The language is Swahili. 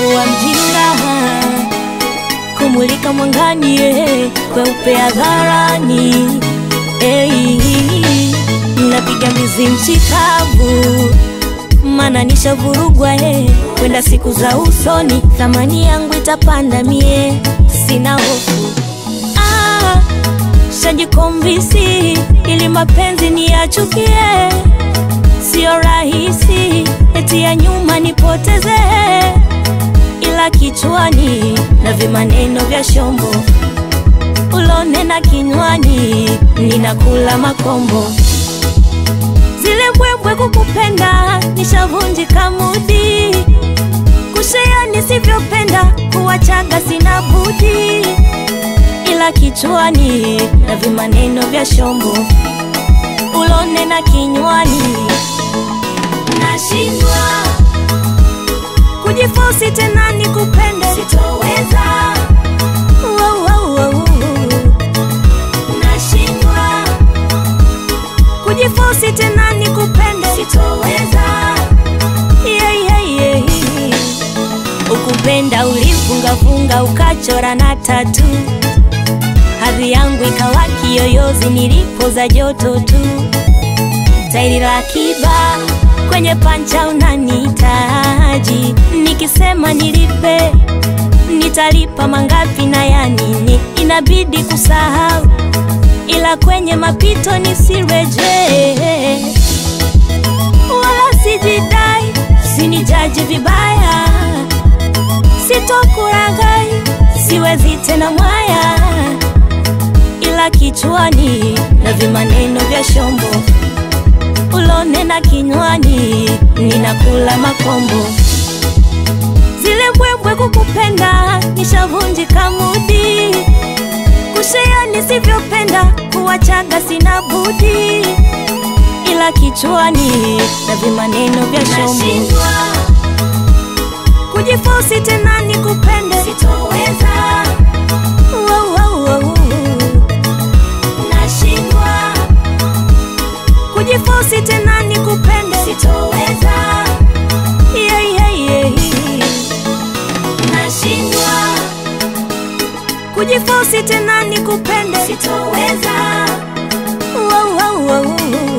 kuwa mjinga kumulika mwangani eh, kweupe hadharani hey, napiga mizi mchikavu mana nishavurugwa eh, kwenda siku za usoni thamani yangu itapanda mie sina hofu ah, shajikombisi ili mapenzi niyachukie sio rahisi eti ya nyuma nipoteze ila kichwani na vimaneno vya shombo ulone na kinywani ninakula makombo zile mbwembwe kukupenda nishavunjika mudi kushea nisivyopenda kuwachaga sina budi ila kichwani na vimaneno vya shombo ulone na kinywani nashindwa kujifosi tena nikupende sitoweza Wow, wow, wow. nashindwa kujifosi tena nikupende sitoweza yeah, yeah, yeah. ukupenda ulifungafunga ukachora na tatu hadhi yangu ikawa kiyoyozi nilipoza joto tu tairi la kiba kwenye pancha unanihitaji nikisema nilipe nitalipa mangapi na ya nini inabidi kusahau ila kwenye mapito nisirejee wala sijidai sinijaji vibaya sitokuragai siwezi tena mwaya ila kichwani na vimaneno vya shombo ulone na kinywani ninakula makombo zile mbwembwe kukupenda nishavunjika mudi kushea nisivyopenda kuwachaga sina budi ila kichwani na vimaneno vya shombo kujifosi tena nikupende sitoweza wow, wow, wow. nashindwa kujifosi tena nikupende sitoweza yeah, yeah, yeah. nashindwa kujifosi tena nikupende sitoweza wow, wow, wow.